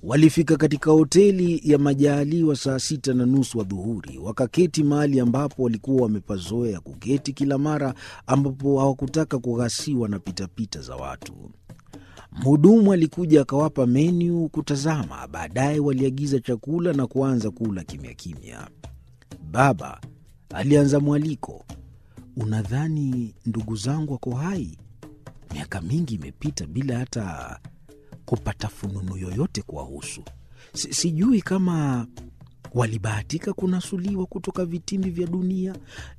Walifika katika hoteli ya Majaaliwa saa sita na nusu adhuhuri, wakaketi mahali ambapo walikuwa wamepazoea kuketi kila mara ambapo hawakutaka kughasiwa na pitapita za watu. Mhudumu alikuja akawapa menyu kutazama. Baadaye waliagiza chakula na kuanza kula kimya kimya. Baba alianza mwaliko, unadhani ndugu zangu wako hai? Miaka mingi imepita bila hata kupata fununu yoyote kuwahusu. Si- Sijui kama walibahatika kunasuliwa kutoka vitimbi vya dunia